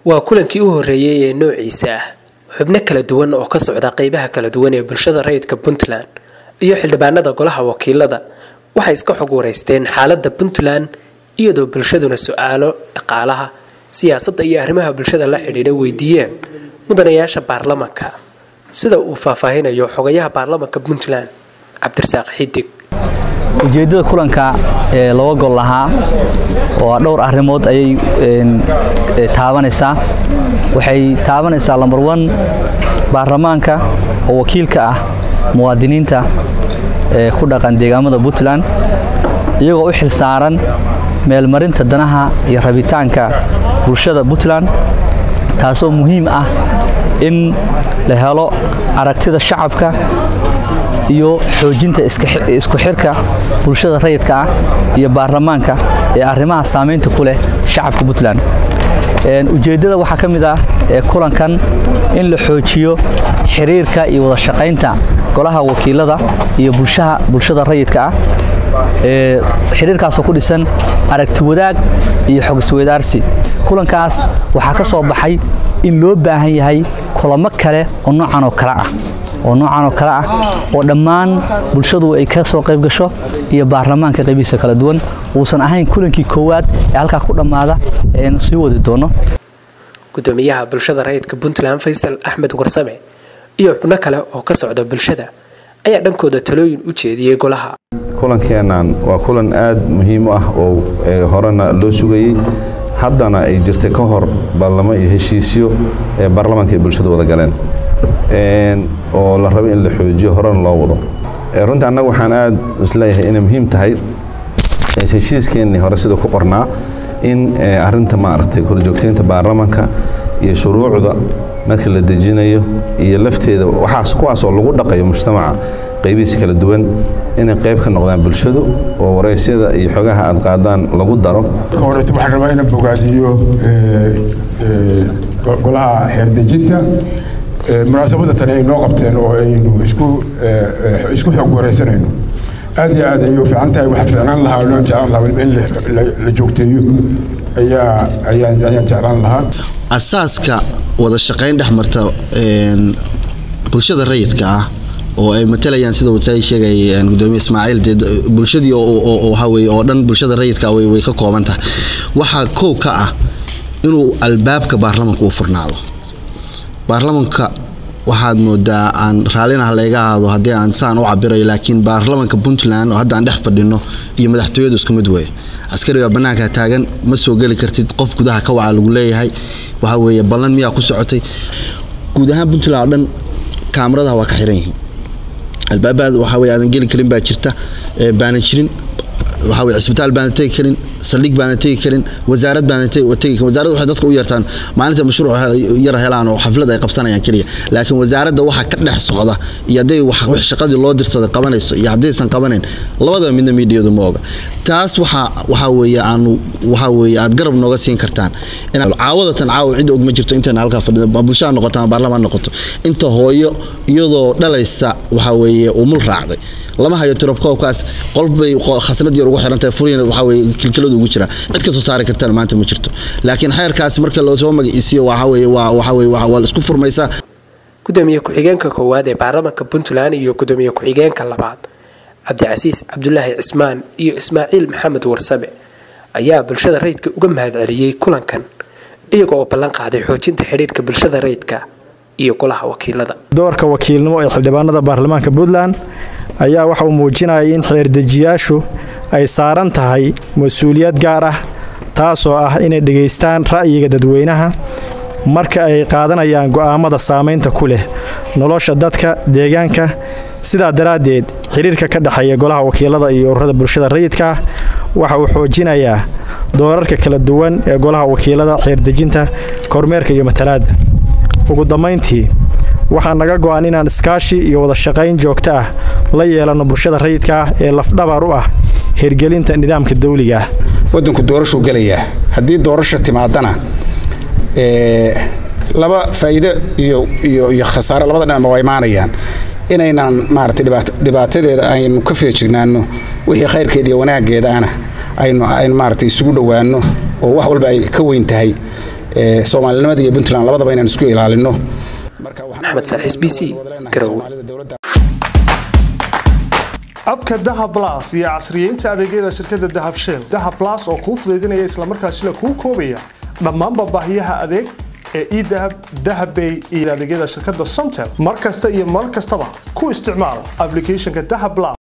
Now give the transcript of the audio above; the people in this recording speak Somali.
waa kulankii u horreeyey ee noociisa ah xubno kala duwan oo ka socda qeybaha kala duwan ee bulshada rayidka puntland iyo xildhibaanada golaha wakiilada waxay iska xog wareysteen xaaladda puntland iyadoo bulshaduna su-aalo dhaqaalaha siyaasadda iyo arrimaha bulshada la xidhiidha weydiiyeen mudanayaasha baarlamanka sida uu faahfaahinayo xogayaha baarlamanka puntland cabdirasaaq xidig ujeeddada kulanka ee laba gol lahaa oo dhowr arrimood ayay taabanaysaa waxay taabanaysaa lambar wan baarlamaanka oo wakiilka ah muwaadiniinta ee ku dhaqan deegaamada puntland iyagoo u xil saaran meelmarinta danaha iyo rabitaanka bulshada puntland taasoo muhiim ah in la helo aragtida shacabka iyo xoojinta isku xirka bulshada rayidka ah iyo baarlamaanka ee arrimaha saamaynta ku leh shacabka puntland ujeeddada waxaa ka mid ah ee kulankan in la xoojiyo xiriirka iyo wada shaqaynta golaha wakiilada iyo bulshada rayidka ah ee xiriirkaasoo ku dhisan aragti wadaag iyo xogisweydaarsi kulankaas waxaa ka soo baxay in loo baahan yahay kulamo kale oo noocan oo kale ah oo noocan oo kale ah oo dhammaan bulshadu ay ka soo qayb gasho iyo baarlamaanka qaybihiisa kala duwan uusan ahayn kulankii koowaad ee halkaa ku dhammaada ee aynu sii wadi doono gudoomiyaha bulshada rayidka puntland faysal axmed warsame iyo xubno kale oo ka socda bulshada ayaa dhankooda talooyin u jeediyey golaha kulankeennan waa kulan aad muhiim u ah oo horena loo sugayey haddana ay jirtay ka hor baarlamo iyo heshiisyo ee baarlamaanka ay bulshada wada galeen oo la rabo in la xoojiyo horena loo wado runtii annaga waxaan aad isleeyahay inay muhiim tahay heshiiskeenii hore sida ku qornaa in arinta maaragtay korjoogtaynta baarlamaanka iyo shuruucda marka la dejinayo iyo lafteeda waxaas kuwaas oo lagu dhaqayo mujtamaca qaybihiisa kala duwan inay qayb ka noqdaan bulshadu oo waraysyada iyo xogaha aad qaadaan lagu daro horeeto waxaan rabaa inaan bogaadiyo golaha xeerdejinta munaasabada tani ay noo qabteen oo aynu isku xog waraysanayno aad iyo aad ayuu fiican tahay waxaa ficnaan lahaa oo loon jeclaan lahaa in la joogteeyo ayaa ayaan ayaan jeclaan lahaa asaaska wada shaqayn dhex marta bulshada rayidka ah oo ay matalayaan sida uu sheegay gudoomiye ismaaciil dee bulshadii waxa weye oo dhan bulshada rayidka way way ka kooban tahay waxaa kow ka ah inuu albaabka baarlamanka u furnaado baarlamanka waxaad moodaa aan raallinaha layga ahaado haddii aan saan u cabirayo laakiin baarlamanka puntland oo hadda aan dhex fadhino iyo madaxtooyadu isku mid weeye askariga bannaanka taagan ma soo geli kartid qof gudaha ka waca lagu leeyahay waxa weeye ballan miyaa ku socotay guud ahaan puntland oo dhan kaamaradaha waa ka xiran yihiin albaabaad waxa weye aadan geli karin baa jirta baanan jirin waxa weye cisbitaal baanan tegi karin saldhig baanan tegi karin wasaarad baanan tegi karin wasaaradda waxay dadka u yeertaan maalinta mashruuc yar helaan oo xaflad ay qabsanayaan keliya laakiin wasaaradda waxa ka dhex socda iyo hadday wax shaqadii loo dirsaday qabanayso iyo haddaysan qabanayn labadaba midna miidiyadu ma oga taas waxa waxa weeye aanu waxa weeye aad garab nooga siin kartaan caawadatan caawa cid og ma jirto intayna halkaa fadhida bulshada noqoto ama baarlamaan noqoto inta hooyo iyadoo dhalaysa waxa weeye umul raacday lama hayo tirobkoobkaas qolbay khasnad yar ugu xirantahay furiina waxa weye kilkiladu ugu jiraan cid ka soo saari kartana maanta ma jirto laakiin xeerkaas marka loosoo magaciisiyo waxa weye waa waxa weye waa la isku furmaysaa gudoomiye ku-xigeenka koowaad ee baarlamanka puntland iyo gudoomiye ku-xigeenka labaad cabdicasiis cabdulaahi cismaan iyo ismaaciil maxamed warsame ayaa bulshada rayidka uga mahadceliyey kulankan iyaga oo ballan qaaday xoojinta xidhiirka bulshada rayidka iyo golaha wakiilada doorka wakiilnimo ee xildhibaanada baarlamaanka puntland ayaa waxa uu muujinaya in xeerdejiyaashu ay saaran tahay mas-uuliyad gaar ah taasoo ah inay dhegaystaan ra'yiga dadweynaha marka ay qaadanayaan go'aamada saamaynta ku leh nolosha dadka deegaanka sidaa daraaddeed xiriirka ka dhexeeya golaha wakiilada iyo ururada bulshada rayidka ah waxa uu xoojinayaa doorarka kala duwan ee golaha wakiilada xeerdejinta kormeerka iyo matalaadda ugu dambayntii waxaa naga go'an inaan iskaashi iyo wada shaqayn joogto ah la yeelanno bulshada rayidka ah ee lafdhabar u ah hirgelinta nidaamka dawliga ah waddanku doorashuu gelayaa haddii doorasha timaadana laba faa'iido iyo iyo iyo khasaare labada dhinacba waa imaanayaan inaynan maaragtay dhibaatadeeda aynu ka feejignaano wixii khayrkeeda iyo wanaaggeeda ana aynu aynu maaragtay isugu dhowaanno oo wax walba ay ka weyn tahay soomaalinimada iyo puntland labadaba inaan isku ilaalino maxamed saaxiis b c garow abka dahab las iyo casriyeynta adeegyada shirkadda dahab shell dahab las oo kuu fudaydinaya islamarkaasina kuu koobaya dhammaanba baahiyaha adeeg ee edahab dahabbay iyo adeegyada shirkadda somtel mar kasta iyo mar kastaba ku isticmaal ablicathonka dahab las